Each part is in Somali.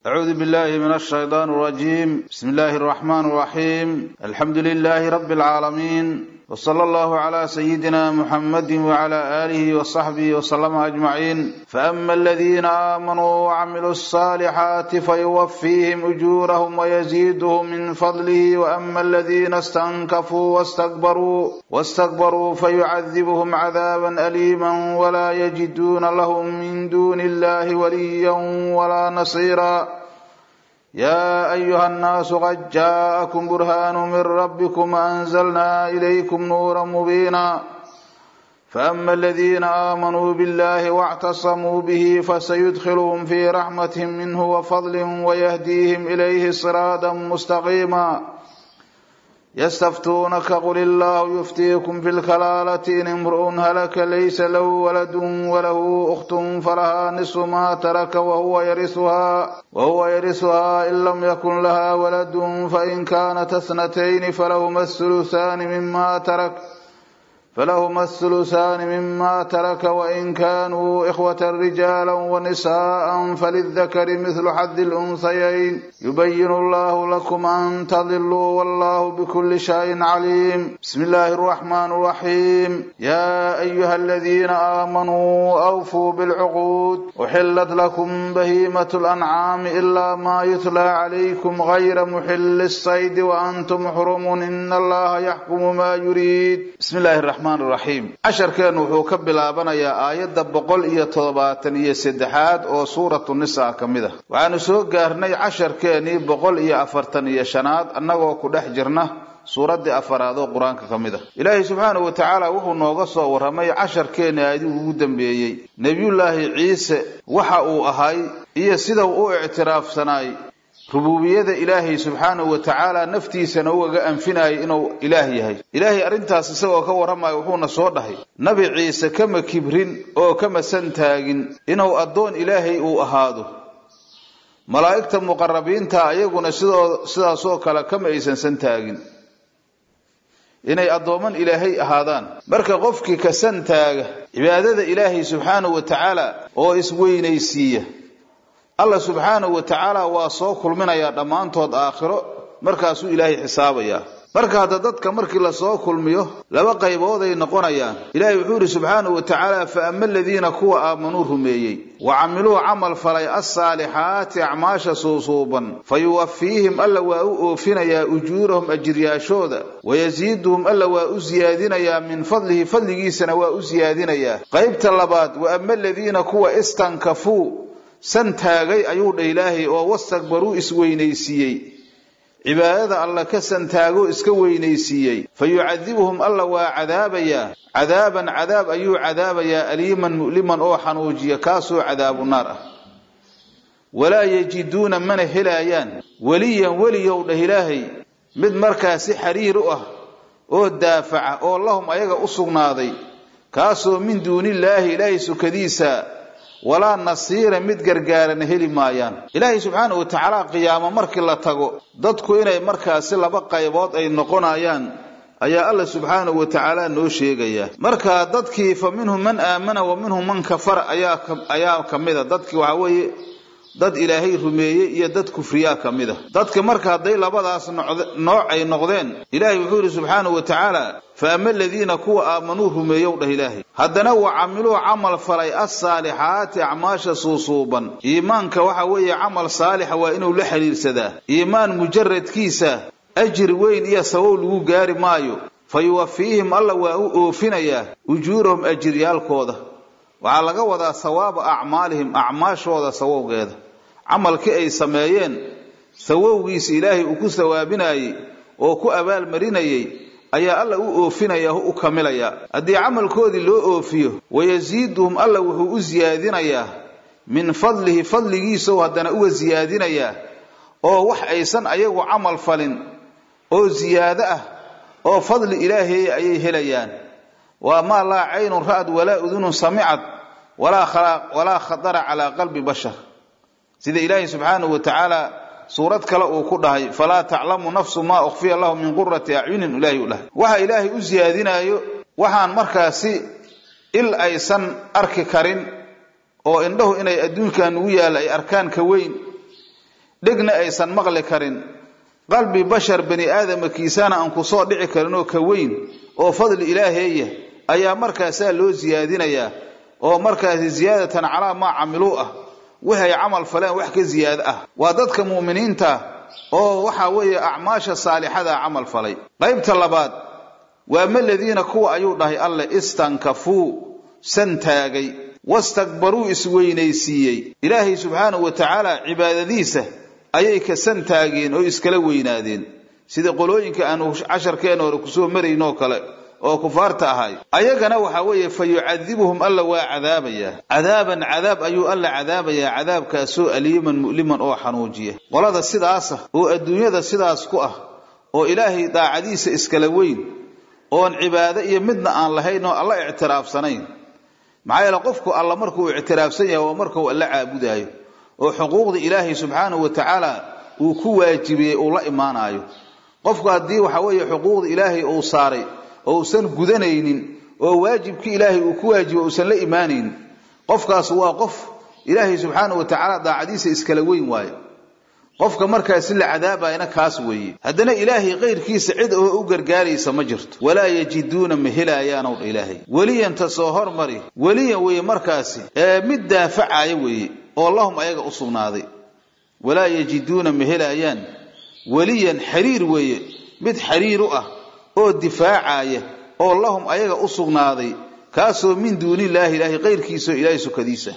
أعوذ بالله من الشيطان الرجيم بسم الله الرحمن الرحيم الحمد لله رب العالمين وصلى الله على سيدنا محمد وعلى آله وصحبه وسلم أجمعين فأما الذين آمنوا وعملوا الصالحات فيوفيهم أجورهم ويزيدهم من فضله وأما الذين استنكفوا واستكبروا واستكبروا فيعذبهم عذابا أليما ولا يجدون لهم من دون الله وليا ولا نصيرا يا أيها الناس قد جاءكم برهان من ربكم وأنزلنا إليكم نورا مبينا فأما الذين آمنوا بالله واعتصموا به فسيدخلهم في رحمة منه وفضل ويهديهم إليه صراطا مستقيما يستفتونك قل الله يفتيكم في الكلالة إن امرؤ هلك ليس له ولد وله أخت فلها نصف ما ترك وهو يرثها وهو يرثها إن لم يكن لها ولد فإن كانت اثنتين فلهما الثلثان مما ترك فلهما الثلثان مما ترك وإن كانوا إخوة رجالا ونساء فللذكر مثل حظ الأنثيين يبين الله لكم أن تضلوا والله بكل شيء عليم بسم الله الرحمن الرحيم يا أيها الذين آمنوا أوفوا بالعقود أحلت لكم بهيمة الأنعام إلا ما يتلى عليكم غير محل الصيد وأنتم حرم إن الله يحكم ما يريد بسم الله الرحمن raxiim casharkeennu wuxuu ka bilaabanayaa aayadda boqol iyo toddobaatan iyo saddexaad oo suuratu nisaa ka mid ah waxaanu soo gaarnay casharkeennii boqol iyo afartan iyo shanaad annagoo ku dhex jirna suuraddii afaraad oo qur-aanka ka mid ah ilaahay subxaanahu wa tacaala wuxuu nooga soo warramay casharkeenni aadigu ugu dambeeyey nebiyullaahi ciise waxa uu ahay iyo sida uu u ictiraafsanaay rubuubiyada ilaahay subxaanahu wa tacaala naftiisana ugaga anfinayay inuu ilaah yahay ilaahay arrintaas isagoo ka warramaya wuxuuna soo dhahay nabi ciise kama kibrin oo kama santaagin inuu addoon ilaahay uu ahaado malaa'igta muqarabiinta ayaguna sidoo sidaasoo kale kama aysan santaagin inay addooman ilaahay ahaadaan marka qofkii ka santaaga cibaadada ilaahay subxaanahu wa tacaala oo isweynaysiiya allah subxaanahu wa tacaala waa soo kulminayaa dhammaantood aakhiro markaasuu ilaahay xisaabayaa marka hadda dadka markii lasoo kulmiyo laba qaybooday noqonayaan ilaahay wuxuu yidhi subxaanahu wa tacaala fa ama aladiina kuwa aamanuu rumeeyey wa camiluu camal falay alsaalixaati acmaasha suusuuban fa yuwafiihim alla waa u oofinayaa ujuurahum ajiryaashooda wayasiiduhum alla waa u siyaadinayaa min fadlihi fadligiisana waa u siyaadinayaa qaybta labaad wa ama aladiina kuwa istankafuu san taagay ayuu dha ilaahay oo wastakbaruu isweynaysiiyey cibaadada alla ka santaagoo iska weynaysiiyey fa yucadibuhum alla waa cadaabayaa cadaaban cadaab ayuu cadaabayaa aliiman mu'liman oo xanuujiya kaasoo cadaabu naar ah walaa yajiduuna mana helaayaan weliyan weliyow dhah ilaahay mid markaasi xiriir u ah oo daafaca oo lahum ayaga u sugnaaday kaasoo min duunillaahi ilaahay sukadiisa walaa nasiira mid gargaarana heli maayaan ilaahay subxaanahu wa tacaala qiyaamo markii la tago dadku inay markaasi laba qaybood ay noqonayaan ayaa alla subxaanahu wa tacaala noo sheegaya marka dadkii fa minhum man aamana wa minhum man kafara ayaa ka mida dadkii waxaa weeye dad ilaahay rumeeyey iyo dad kufriyaa ka mid a dadka marka hadday labadaas nooc ay noqdeen ilaahay wuxuu yidhi subxaanahu wa tacaala fa ama aladiina kuwa aamanuu rumeeyow dhah ilaahay haddana wa camiluu camal falay alsaalixaati acmaasha suusuuban iimaanka waxa weeye camal saalixa waa inuu la xidhiirsadaa iimaan mujaradkiisa ajir weyn iyo sabow lagu gaari maayo fa yuwafiihim alla waa u oofinayaa ujuurahum ajiryaalkooda waxaa laga wadaa sawaaba acmaalihim acmaashooda sawowgeeda camalkii ay sameeyeen sawowgiisa ilaahay uu ku sawaabinayey oo ku abaalmarinayey ayaa alla u oofinaya u kamilayaa haddii camalkoodii loo oofiyo wayasiiduhum alla wuxuu u siyaadinayaa min fadlihi fadligiisau haddana uga siyaadinayaa oo wax aysan ayagu camal falin oo siyaado ah oo fadli ilaahay ayay helayaan waa maa laa caynun ra'ad walaa udunun samicad walaa khatara calaa qalbi bashar sida ilaahay subxaanahu wa tacaala suurad kale uu ku dhahay falaa taclamu nafsu maa ukhfiya lahu min qurati acyunin ilaahay u dhahay waxa ilaahay u siyaadinaayo waxaan markaasi il aysan arki karin oo indhahu inay adduunkan ugu yaalla ay arkaan ka weyn dhegna aysan maqli karin qalbi bashar bani aadamkiisana aan ku soo dhici karin oo ka weyn oo fadli ilaaheeya ayaa markaasaa loo siyaadinayaa oo markaasi ziyaadatan calaa maa camiluu ah waxay camal faleen wax ka ziyaado ah waa dadka mu'miniinta oo waxa weeye acmaasha saalixada camal falay qaybta labaad waa maladiina kuwa ayuu dhahay alle istankafuu santaagay wastakbaruu isweynaysiiyey ilaahay subxaanahu wa tacaala cibaadadiisa ayay ka santaageen oo iskala weynaadeen sida qolooyinka aanu casharkeenna hore kusoo maraynoo kale oo kufaarta ahay ayagana waxa weeye fa yucadibuhum alla waa cadaabayaa cadaaban cadaab ayuu alla cadaabayaa cadaabkaasoo aliiman mu'liman oo xanuujiya qolada sidaasa oo adduunyada sidaas ku ah oo ilaahay daacadiisa iskala weyn oon cibaado iyo midna aan lahayn oo alla ictiraafsanayn maxaa yeele qofku alla markuu ictiraafsan yahay waa markuu alla caabudaayo oo xuquuqda ilaahay subxaanahu wa tacaala uu ku waajibiyey uu la imaanaayo qofku haddii waxa weeye xuquuqda ilaahay uu saaray oo uusan gudanaynin oo waajibkii ilaahay uu ku waajibo uusan la imaanaynin qofkaas waa qof ilaahay subxaanahu wa tacaala daacadiisa iskala weyn waayo qofka markaasi la cadaabayna kaas weeye haddana ilaahay kayrkiisa cid oo u gargaaraysa ma jirto walaa yajiduuna ma helaayaanow dha ilaahay weliyanta soo hormari weliyan weeye markaasi ee mid daafacaya weeye oo lahum ayaga u sugnaaday walaa yajiduuna ma helaayaan weliyan xiriir weeye mid xiriir u ah oo difaacaya oo lahum ayaga u sugnaaday kaasoo min duunillaahi ilaahay kayrkiisaoo ilaahay sukadiisa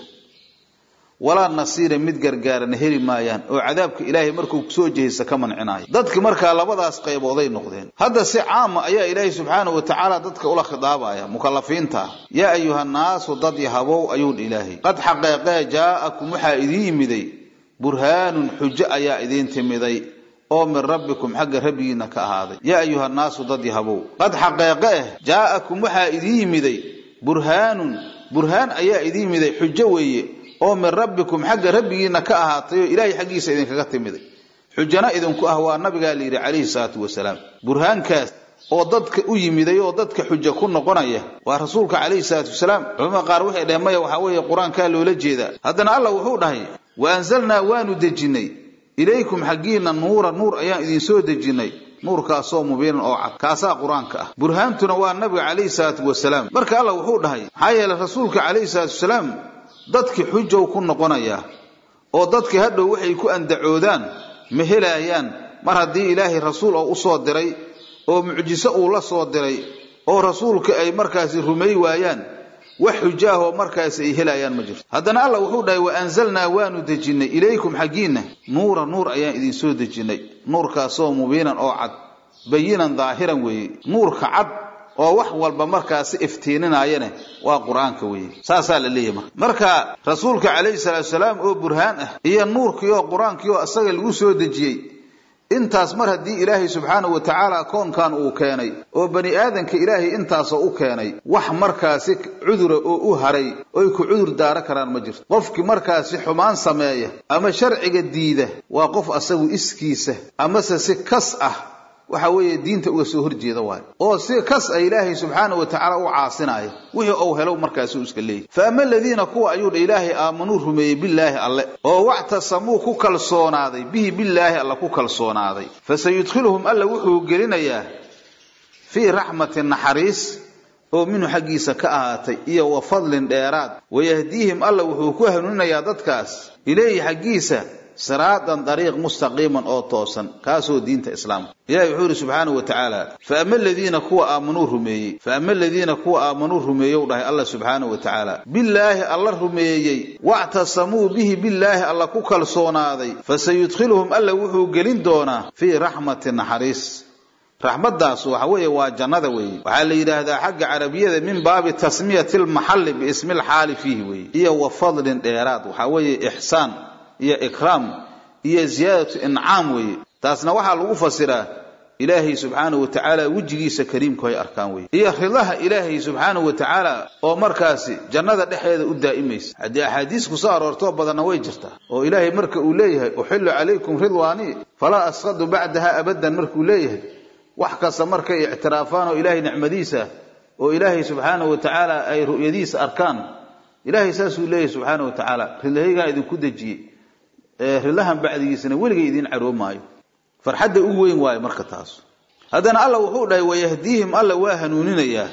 walaa nasiira mid gargaarana heli maayaan oo cadaabka ilaahay markuu kusoo jehaysa ka mancinaayo dadki markaa labadaas qaybooday noqdeen hadda si caama ayaa ilaahay subxaanahu wa tacaala dadka ula khidaabaya mukalafiinta ah yaa ayuhannaasu dad yahabow ayuudha ilaahay qad xaqeeqee jaa'akum waxaa idiin yimiday burhaanun xujo ayaa idiin timiday oo min rabbikum xagga rabbigiinna ka ahaaday yaa ayuhannaasu dad yahabow qad xaqeeqe eh jaa'akum waxaa idiin yimiday burhaanun burhaan ayaa idiin yimiday xujo weeye oo min rabbikum xagga rabbigiinna ka ahaatay oo ilaahay xaggiisa idinkaga timiday xujana idinku ah waa nabigaa layidhi calayhi salaatu wasalaam burhaankaas oo dadka u yimiday oo dadka xujo ku noqonaya waa rasuulka calayhi salaatu wasalaam culamada qaar waxay dhaheen maya waxaa weeye qur-aankaa loola jeedaa haddana allah wuxuu dhahay wa anzalnaa waanu dejinnay ilaykum xaggiinna nuura nuur ayaan idinsoo dejinnay nuurkaasoo mubiinan oo cad kaasaa qur-aanka ah burhaantuna waa nabiga calayhi salaatu wasalaam marka allah wuxuu dhahay maxaa yeeley rasuulka calayhi salaatu wasalaam dadkii xujow ku noqonayaa oo dadkii hadhow waxay ku andacoodaan ma helaayaan mar haddii ilaahay rasuul oo u soo diray oo mucjiso uu la soo diray oo rasuulka ay markaasi rumay waayaan wax xujaahoo markaasi ay helayaan ma jirto haddana allah wuxuu dhahay wa anzalnaa waanu dejinnay ilaykum xaggiinna nuura nuur ayaan idinsoo dejinnay nuurkaasoo mubiinan oo cad bayinan daahiran weeye nuurka cad oo wax walba markaasi iftiininayane waa qur-aanka weeye saasaa la leeyahy marka marka rasuulka calayhi salaatu salaam oo burhaan ah iyo nuurkii oo qur-aankii oo isaga lagu soo dejiyey intaas mar haddii ilaahay subxaanahu wa tacaala koonkan uu keenay oo bani aadanka ilaahay intaasoo u keenay wax markaasi cudura oo u haray oy ku cudur daaro karaan ma jirto qofkii markaasi xumaan sameeya ama sharciga diida waa qof asagu iskiisa amase si kas ah waxa weeye diinta uga soo horjeeda waayo oo si kas a ilaahay subxaana wa tacaala u caasinaya wixii ou helow markaasi u iska leeyahy fa ama aladiina kuwa ayuu dha ilaahay aamanuu rumeeyey billaahi alle oo wactasamuu ku kalsoonaaday bihi billaahi alle ku kalsoonaaday fasayudkhiluhum alla wuxuu gelinayaa fii raxmatin naxariis oo minhu xaggiisa ka ahaatay iyo wa fadlin dheeraad wayahdiihim alla wuxuu ku hanuuninayaa dadkaas ilayhi xaggiisa siraadan dariiq mustaqiiman oo toosan kaasoo diinta islaamka ilahi wuxuu yidhi subxaanahu wa tacaala fa ama aladiina kuwa aamanuu rumeeyey fa ama aladiina kuwa aamanuu rumeeyow dhahay alla subxaanahu wa tacaala billaahi alla rumeeyey wactasamuu bihi billaahi alla ku kalsoonaaday fasayudkhiluhum alla wuxuu gelin doonaa fii raxmatin naxariis raxmaddaas waxa weeye waa jannada weeye waxaa la yidhaahdaa xagga carabiyada min baabi tasmiyati lmaxalli biismi alxaali fiihi weeye iyo wa fadlin dheeraad waxaa weeye ixsaan iyo ikraam iyo ziyaadatu incaam weeye taasna waxaa lagu fasiraa ilaahay subxaanahu wa tacaala wejigiisa kariimku hay arkaan weye iyo ridaha ilaahay subxaanahu wa tacaala oo markaasi jannada dhexeeda u daa'imaysa haddii axaadiis ku soo aroortoo badanna way jirtaa oo ilaahay marka uu leeyahay uxillu calaykum ridwaanii falaa asqadu bacdaha abadan markuu leeyahay wax kasta markay ictiraafaan oo ilaahay nicmadiisa oo ilaahay subxaanahu wa tacaala ay ru'yadiisa arkaan ilaahay saasuu leeyahay subxaanahu wa tacaala ridahaygaan idinku dejiyey rilahan bacdigiisana weligay idiin caroob maayo farxadda u weyn waayo marka taas haddana alla wuxuu dhahay wayahdiihim alla waa hanuuninayaa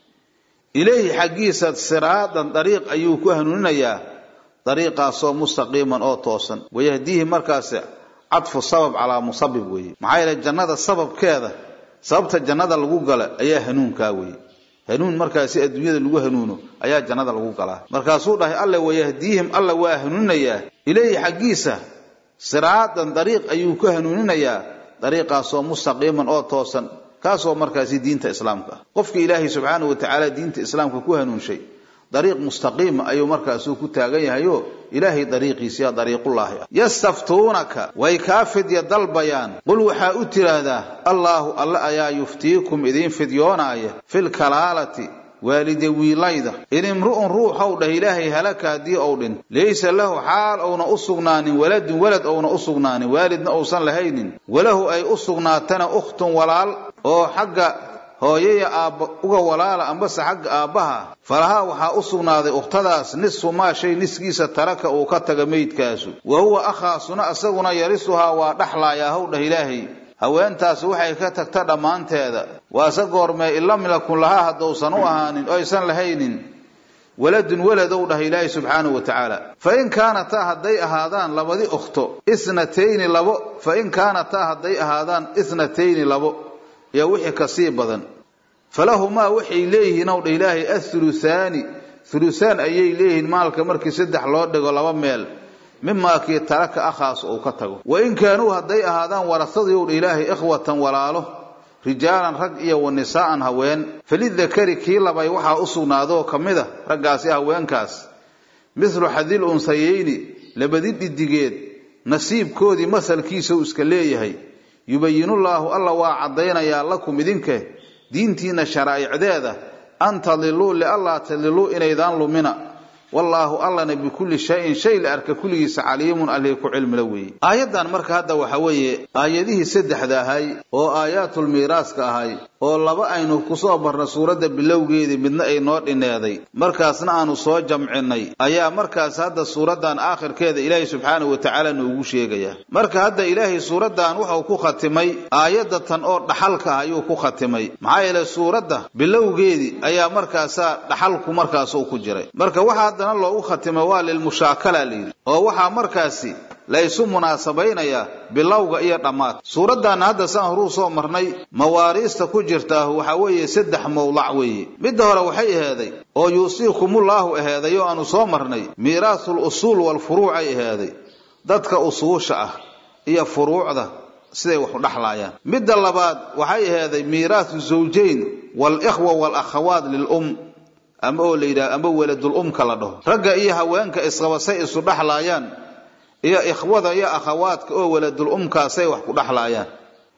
ilayhi xaggiisa siraadan dariiq ayuu ku hanuuninayaa dariiqaasoo mustaqiiman oo toosan wayahdiihim markaasi cadfu sabab calaa musabib weeye maxaa yeele jannada sababkeeda sababta jannada lagu gala ayaa hanuunkaa weeye hanuun markaasi adduunyada lagu hanuuno ayaa jannada lagu galaa markaasuu dhahay alle wayahdiihim alla waa hanuuninayaa ilayhi xaggiisa siraadan dariiq ayuu ku hanuuninayaa dariiqaasoo mustaqiiman oo toosan kaasoo markaasi diinta islaamka ah qofka ilaahay subxaanahu watacaala diinta islaamka ku hanuunshay dariiq mustaqiima ayuu markaasuu ku taagan yahayo ilaahay dariiqiisiya dariiqullaahi ah yastaftuunaka way kaa fidya dalbayaan qul waxaa u tiraahdaa allaahu alle ayaa yuftiikum idiin fidyoonaaya filkalaalati waalide wiilayda in imru'un ruuxow dhah ilaahay halaka haddii ou dhin laysa lahu xaal ouna u sugnaanin waladun walad ouna u sugnaanin waalidna uusan lahaynin walahu ay u sugnaatana ukhtun walaal oo xagga hooyaya aabba uga walaala ambase xagga aabbaha falahaa waxaa u sugnaaday ukhtadaas nisfu maa shay niskiisa taraka uu ka taga meydkaasu wa huwa akhaasuna isaguna yarisuhaa waa dhaxlaayaa how dhah ilaahay haweentaas waxay ka tagta dhammaanteeda waase goormee in lam yakun lahaa haddousan u ahaanin o aysan lahaynin waladun waladow dhah ilaahay subxaanahu wa tacaala fa in kaanataa hadday ahaadaan labadi ukhto isnatayni labo fa in kaanataa hadday ahaadaan isnatayni labo iyo wixii kasii badan falahumaa waxay leeyihiin ow dha ilaahay athuluthaani thuluthaan ayay leeyihiin maalka markii saddex loo dhigo laba meel mimaa kii taraka akhaas uu ka tago wa in kaanuu hadday ahaadaan warasadii ow dha ilaahay ikhwatan walaalo rijaalan rag iyo wa nisaa'an haween falidakari kii labay waxaa u sugnaadoo ka mid a raggaasi haweenkaas mithlu xadil unsayayni labadi dhidigeed nasiibkoodii masalkiisa uu iska leeyahay yubayinullaahu alla waa caddaynayaa lakum idinka diintiinna sharaa'icdeeda an tadiluu liallaa tadiluu inaydaan lumina wallaahu allana bikulli shayin shay la arka kulligiisa caliimun allihii ku cilmila weeye aayaddan marka hadda waxa weeye aayadihii saddexda ahay oo aayaatul miiraaska ahay oo laba aynu kusoo barna suuradda bilowgeedii midna ay noo dhineeday markaasna aanu soo jamcinnay ayaa markaas hadda suuraddan aakhirkeeda ilaahay subxaanahu wa tacaala noogu sheegaya marka hadda ilaahay suuraddan wuxuu ku khatimay aayadda tan oo dhaxalka ah ayuu ku khatimay maxaa yeele suuradda bilowgeedii ayaa markaasaa dhaxalku markaasuu ku jiray marka waxa haddana loogu khatimay waa lilmushaakala layidhi oo waxaa markaasi la isu munaasabaynayaa bilowga iyo dhammaad suuraddaanna hadda saan horuu soo marnay mawaariista ku jirtaa waxaa weeye saddex mowlac weeye midda hore waxay aheeday oo yuusiikumullaahu aheeday oo aanu soo marnay miiraasul usuul walfuruuc ay aheeday dadka usuusha ah iyo furuucda siday wax u dhexlaayaan midda labaad waxay aheeday miiraasu zawjayn walikhwa walakhawaat lilum ama oo la yidhaha ama weladul umka la dhaho ragga iyo haweenka isqabasay isu dhexlaayaan iyo ikhwada iyo akhawaadka oo waladul umkaasay wax ku dhexlaayaan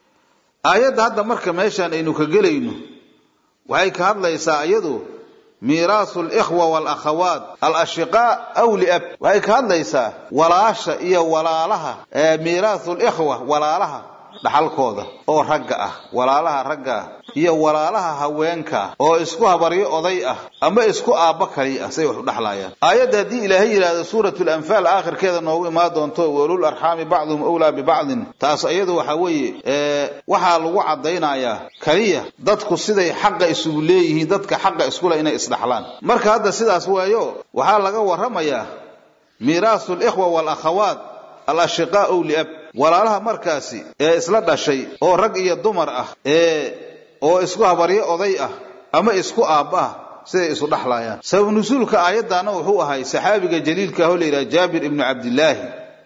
aayadda hadda marka meeshaan aynu ka gelayno waxay ka hadlaysaa iyadu miiraasu likhwa walakhawaat alashiqaa aw liab waxay ka hadlaysaa walaasha iyo walaalaha miiraasu likhwa walaalaha dhaxalkooda oo ragga ah walaalaha ragga ah iyo walaalaha haweenka oo isku habaryo oday ah ama isku aabba kali ah say wax u dhexlaayaan aayadda haddii ilaahay yidhaahdo suuratu lanfaal aakhirkeeda noogu imaan doonto walul arxaami bacduhum awlaa bibacdin taas iyadu waxaa weeye waxaa lagu caddaynayaa kaliya dadku siday xaqa isugu leeyihiin dadka xaqa iskule inay isdhaxlaan marka hadda sidaas waayo waxaa laga warramayaa miiraasu likhwa walakhawaat alashiqaa ow liab walaalaha markaasi ee isla dhashay oo rag iyo dumar ah ee oo isku habaryo oday ah ama isku aabba ah siday isu dhexlaayaan sabab nusuulka aayaddaana wuxuu ahay saxaabiga jaliilka ah oo la yidhaha jaabir ibnu cabdillaahi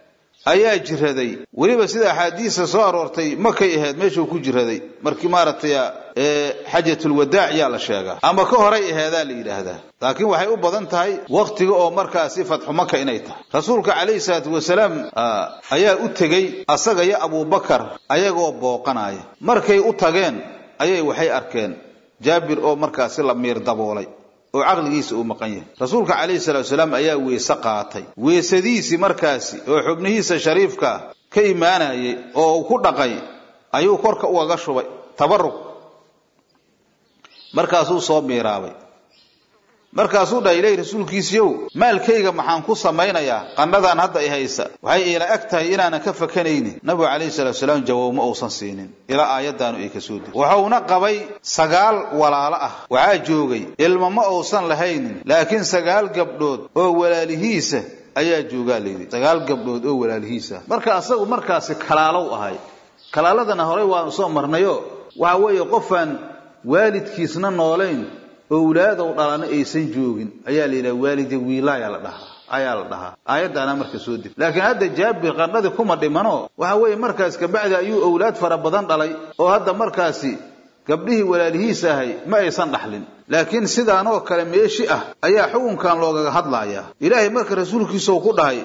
ayaa jiraday weliba sida axaadiista soo aroortay makay ahayd meeshuu ku jiraday markii maaragtay xajatulwadaac yaa la sheegaa ama ka horay aheedaa la yidhaahdaa laakiin waxay u badan tahay wakhtiga oo markaasi fatxu maka inay tahay rasuulka calayhi salaatu wasalaam ayaa u tegey asaga iyo abuubakar ayagoo booqanaya markay u tageen ayay waxay arkeen jaabir oo markaasi la miir daboolay oo caqligiisa uu maqan yahay rasuulka calayhi salaatu wasalaam ayaa weese qaatay weesadiisii markaasi oo xubnihiisa shariifka ka imaanayay oo uu ku dhaqay ayuu korka ugaga shubay tabarug markaasuu soo miiraabay markaasuu dhahay ilahi rasuulkiisiiow maalkayga maxaan ku samaynayaa qandhadaan hadda i haysa waxay iila eg tahay inaanan ka fakanaynin nabigu calayhi salatu salaam jawaab ma uusan siinin ilaa aayaddaanu ay ka soo deg wuxuuna qabay sagaal walaalo ah waxaa joogay ilmo ma uusan lahaynin laakiin sagaal gabdhood oo walaalihiisa ayaa joogaa layidhi sagaal gabdhood oo walaalihiisa marka asagu markaasi kalaalow ahay kalaaladana horey waanu soo marnayo waxa weeye qofaan waalidkiisna noolayn owlaadow dhalana aysan joogin ayaa la yidhaha waalida wiilaayaa la dhahaa ayaa la dhahaa aayaddaana marka soo deg laakiin hadda jaabir qandhadii kuma dhimano waxa weeye markaas kabacdi ayuu owlaad fara badan dhalay oo hadda markaasi gabdhihii walaalihiis ahay ma aysan dhaxlin laakiin sidaanoo kale meeshi ah ayaa xukunkan loogaga hadlayaa ilaahay marka rasuulkiisau ku dhahay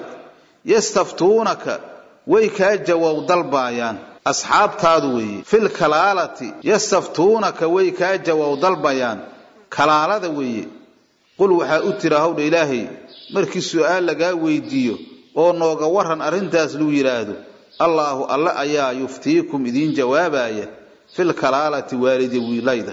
yastaftuunaka way kaa jawaab dalbaayaan asxaabtaadu weeye fil kalaalati yastaftuunaka way kaa jawaab dalbayaan kalaalada weeye qul waxaa u tira hawdha ilaahay markii su'aal lagaa weydiiyo oo nooga waran arrintaas luu yidhaahdo allaahu alle ayaa yuftiikum idiin jawaabaya fil kalaalati waalidi wiilayda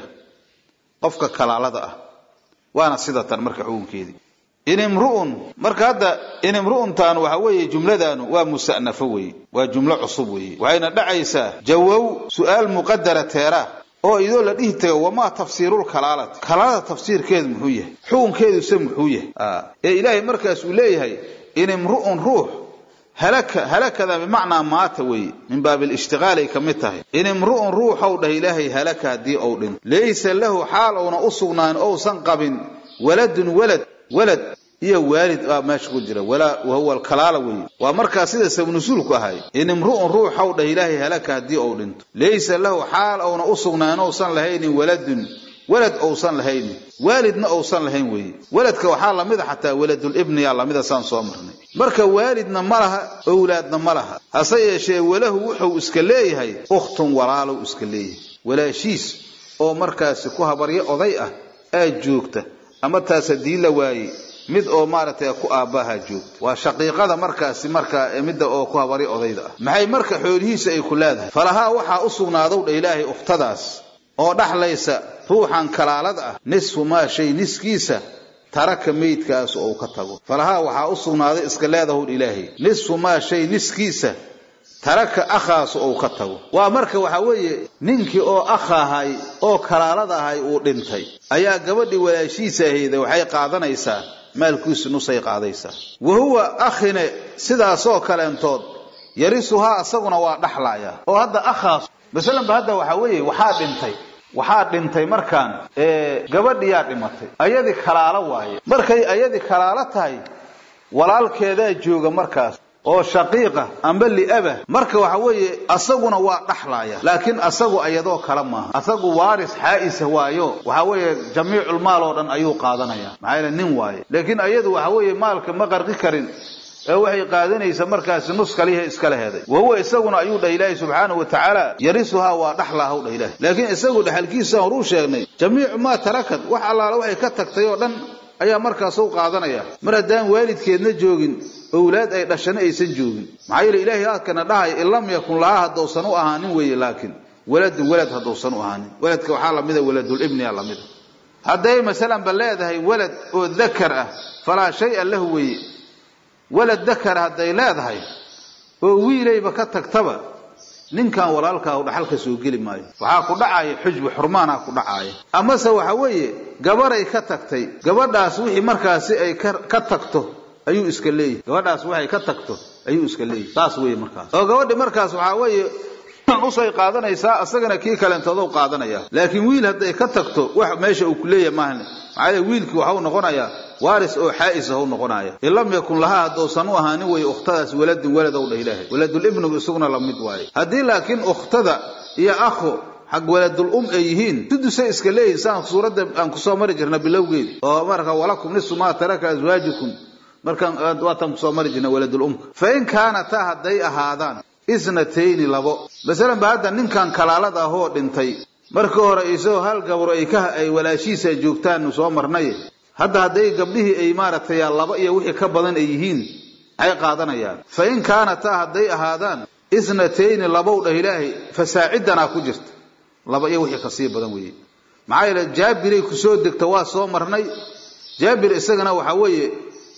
qofka kalaalada ah waana sida tan marka xukunkeedii in imru'un marka hadda in imru'untaan waxa weeye jumladaanu waa musa'nafo weeye waa jumlo cusub weeye waxayna dhacaysaa jawow su'aal muqadara teera oo idoo la dhihi tago wamaa tafsiirul kalaalati kalaalada tafsiirkeedu muxuu yahay xukunkeeduse muxuu yahay ee ilaahay markaas uu leeyahay in imru'un ruux halaka halakada bimacnaa maata weeye min baabi lishtiqaal ay ka mid tahay in imru'un ruuxow dhah ilaahay halaka haddii ou dhinto laysa lahu xaal ouna u sugnaan ousan qabin waladun walad walad iyo waalid baa meesha ku jira wahuwa alkalaala weeye waa markaa sida sabnusuulku ahay in imru'un ruuxow dhah ilaahay halaka haddii ou dhinto laysa lahu xaal ouna u sugnaan ousan lahaynin waladun walad ousan lahaynin waalidna ousan lahayn weeye waladka waxaa lamida xataa waladulibniyaa lamida saan soo marnay marka waalidna ma laha owlaadna ma laha hase yeeshee walahu wuxuu iska leeyahay ukhtun walaalow iska leeyahay walaashiis oo markaasi ku habaryo oday ah aad joogta ama taas haddii la waayey mid oo maaragtay ku aabbaha joogta waa shaqiiqada markaasi markaa midda oo ku habaryo odayda ah maxay marka xoolihiisa ay ku leedahay falahaa waxaa u sugnaadow dha ilaahay ukhtadaas oo dhaxlaysa ruuxan kalaalada ah nisfu maa shay niskiisa taraka meydkaas oo uu ka tago falahaa waxaa u sugnaaday iska leedahowdh ilaahay nisfu maa shay niskiisa taraka akhaas oo uu ka tago waa marka waxaa weeye ninkii oo akha ahay oo kalaalada ahay uu dhintay ayaa gabadhii walaashiisa ahayda waxay qaadanaysaa maalkiisu nusay qaadaysaa wa huwa akhine sidaasoo kaleentood yarisuhaa asaguna waa dhaxlaaya oo hadda akhaas masalanba hadda waxaa weeye waxaa dhintay waxaa dhintay markaan gabadhiyaa dhimatay ayadii kalaalo waaye markay ayadii kalaalo tahay walaalkeedaa jooga markaas oo shaqiiqa amba liaba marka waxa weeye asaguna waa dhaxlaaya laakiin asagu ayadoo kale maaha asagu waaris xaa'isa waayo waxa weeye jamiiculmaal oo dhan ayuu qaadanaya maxaa yeele nin waaye laakiin ayadu waxa weeye maalka ma qarqi karin ee waxay qaadanaysa markaasi nus kaliha iskala heday wa huwa isaguna ayuu dhah ilaahi subxaanahu wa tacaala yarisuhaa waa dhaxlaahaw dhah ilahi laakiin isagu dhexalkiisa horuu sheegnay jamiicu maa tarakad wax allaala waxay ka tagtay oo dhan ayaa markaas u qaadanaya mar haddaan waalidkeedna joogin owlaad ay dhashana aysan joogin maxaa yeele ilaahay aadkana dhahay in lam yakun lahaa haddousan u ahaanin weeye laakiin waladun walad haddousan u ahaanin waladka waxaa lamida waladulibniya lamida hadday masalanba leedahay walad oo dakar ah falaa shaya lahu weeye walad dakar hadday leedahay oo wiilayba ka tagtaba ninkan walaalkaa dhaxalka soo geli maayo waxaa ku dhacaya xujbu xurmaanaa ku dhacaaya amase waxa weeye gabaray ka tagtay gabadhaas wixii markaasi ay ka tagto ayuu iska leeyahy gabadhaas waxay ka tagto ayuu iska leeyahy saas weeye markaas oo gabadhi markaas waxaa weeye usay qaadanaysaa asagana kii kalentoodu qaadanaya laakiin wiil hadday ka tagto wax meesha uu ku leeyahay maahan maxaa yeele wiilkii waxau noqonayaa waaris oo xaa'is ahuu noqonaya in lam yakun lahaa haddousan u ahaanin weeye ukhtadaas waladun walad ow dha ilaahay waladulibnigu isaguna la mid waaye haddii laakiin ukhtada iyo akhu xag waladul um ay yihiin sudusay iska leeyihin saan suuradda aan kusoo mari jirna bilowgeedi oo marka walakum nisu maa taraka aswaajikum markaan waataan kusoo mari jirna waladul umka fa in kaanataa hadday ahaadaan isnatayni labo masalan ba hadda ninkan kalaalada ahoo dhintay markii hore isagoo hal gabro ay ka ay walaashiisa joogtaanu soo marnay hadda hadday gabdhihii ay maaragtay laba iyo wixii ka badan ay yihiin maxay qaadanayaan fa in kaanataa hadday ahaadaan isnatayni labow dhah ilaahay fasaacidanaa ku jirta laba iyo wixii kasii badan weeye maxaa yeele jaabiray kusoo degta waa soo marnay jaabir isagana waxaa weeye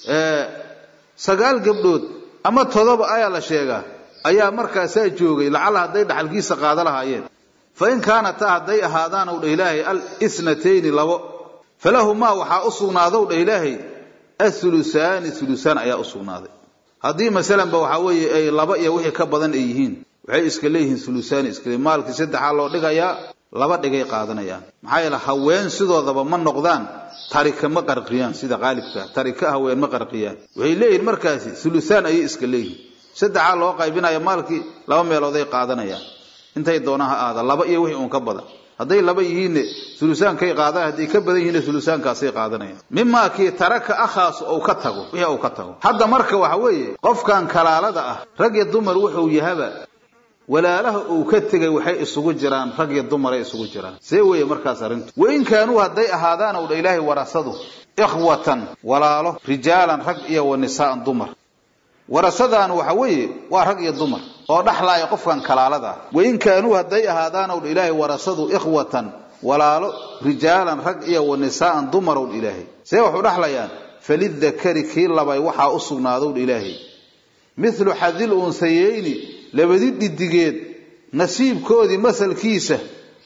sagaal gabdhood ama todoba ayaa la sheegaa ayaa markaasaa joogay lacala hadday dhaxalkiisa qaada lahaayeen fa in kaanataa hadday ahaadaan ow dha ilaahay al isnatayni labo falahumaa waxaa u sugnaadow dha ilaahay athulusaani thulusaan ayaa u sugnaaday haddii masalanba waxaa weeye ay laba iyo wixii ka badan ay yihiin waxay iska leeyihiin thulusaani iska leeyihin maalkii saddexaa loo dhigayaa laba dhigay qaadanayaan maxaa yeele haween sidoodaba ma noqdaan tarika ma qarqiyaan sida qaalibka tarika haween ma qarqiyaan waxay leeyihin markaasi thulusaan ayay iska leeyihin saddexaa loo qaybinaya maalkii laba meelooday qaadanayaan intay doonaan ha aada laba iyo wixii uun ka badan hadday laba yihiinne ulusaankay qaadaan hadday ka badan yihiinne ulusaankaasay qaadanayaan mimaa kii taraka akhaas ou ka tago wixii uu ka tago hadda marka waxa weeye qofkan kalaalada ah rag iyo dumar wuxuu yahaba walaalaha uu ka tegay waxay isugu jiraan rag iyo dumaray isugu jiraan see weeye markaas arrintu wain kaanuu hadday ahaadaan ow dha ilaahay warasadu ikhwatan walaalo rijaalan rag iyo wa nisaa'an dumar warasadaan waxa weeye waa rag iyo dumar oo dhaxlaaya qofkan kalaalada ah wain kaanuu hadday ahaadaan ow dha ilaahay warasadu ikhwatan walaalo rijaalan rag iyo wa nisaa'an dumar ow dha ilaahay see waxu dhaxlayaan falidakari kii labay waxaa u sugnaadow dha ilaahay mithlu xadil unsayeyni labadi dhidigeed nasiibkoodii masalkiisa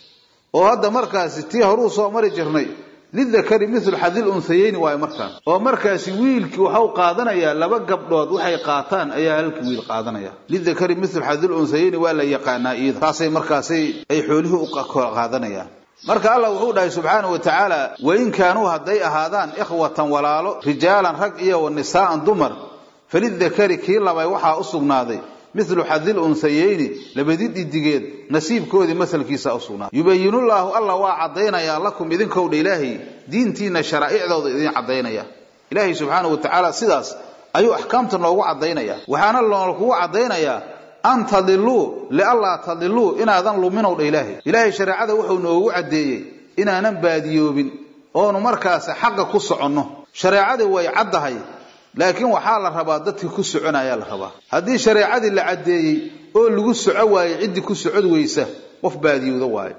oo hadda markaasi tii horuu soo mari jirnay lidakari mithlu xadil unsayeyni waayo markaas oo markaasi wiilkii waxau qaadanayaa laba gabdhood waxay qaataan ayaa halkii wiil qaadanaya lidakari mithlu xadil unsayeyni waa la yaqaanaa iyada taasay markaasay ay xoolihii u qaadanayaan marka allah wuxuu dhahay subxaanahu wa tacaala wain kaanuu hadday ahaadaan ikhwatan walaalo rijaalan rag iyo wa nisaa'an dumar falidakari kii labay waxaa u sugnaaday mithlu xadil unsayeyni labadi dhidigeed nasiibkoodii masalkiisa u sugnaaday yubayinullaahu alla waa caddaynayaa lakum idinkowdha ilaahay diintiina sharaa'icdooda idin caddaynaya ilaahay subxaanahu wa tacaala sidaas ayuu axkaamta noogu caddaynaya waxaana loolkugu caddaynayaa an tadiluu lianlaa tadiluu inaadan luminow dha ilaahay ilaahay shareecada wuxuu noogu caddeeyey inaanan baadiyoobin oonu markaas xaqa ku soconno shareecadii way caddahay laakiin waxaa la rabaa dadkii ku soconayaa la rabaa haddii shareecadii la caddeeyey oo lagu soco waayo ciddii ku socod weysa qof baadiyooda waayo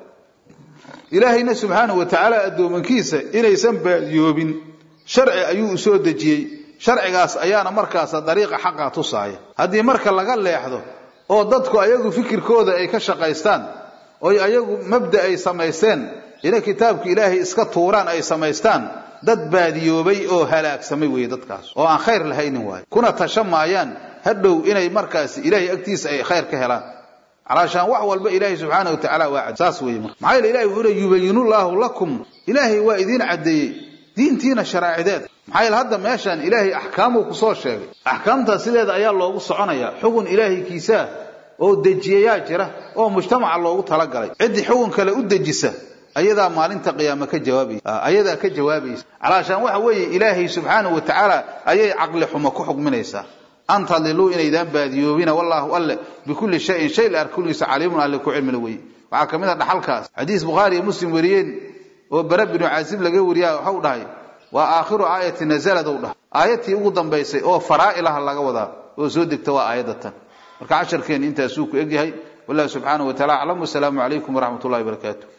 ilaahayna subxaanahu wa tacaala addoomankiisa inaysan baadiyoobin sharci ayuu u soo dejiyey sharcigaas ayaana markaasa dariiqa xaqa tusaaya haddii marka laga leexdo oo dadku ayagu fikirkooda ay ka shaqaystaan oy ayagu mabda ay samaysteen inay kitaabka ilaahay iska tuuraan ay samaystaan dad baadiyoobay oo halaagsamay weeye dadkaas oo aan khayr lahaynin waayo kuna tasha maayaan hadhow inay markaasi ilaahay agtiisa ay khayr ka helaan calaashaan wax walba ilaahay subxaana wa tacala waa cad saas weeye marka maxaa yeele ilahay wuxuu le yubayinullaahu lakum ilaahay waa idiin caddeeyey diintiina sharaacideeda maxaa yeele hadda meeshaan ilaahay axkaamuu kusoo sheegay axkaamtaas sideeda ayaa loogu soconayaa xugun ilaahay kiisaa oo dejiyayaa jira oo mujtamaca loogu talagalay ciddii xugun kale u dejisa ayadaa maalinta qiyaame ka jawaabaysa ayadaa ka jawaabaysa calaashaan waxa weeye ilaahay subxaanahu wa tacaala ayay caqli xumo ku xugminaysaa an tadiluu inaydaan baadiyoobina wallaahu alle bikulli shayin shay la arkulgiisa caliimun alle ku cilmila weye waxaa ka mid a dhaxalkaas xadiis bukhaari iyo muslim wariyeen oo bare binu caasib laga wariya waxau dhahay waa aakhiru aayati nazaladou dhahay aayadtii ugu dambaysay oo faraa'ilaha laga wadaa oo soo degta waa aayadda tan marka casharkeen intaasuu ku egyahay wallahu subxaanahu wa tacala aclam wasalaamu calaykum waraxmat ullahi barakaatu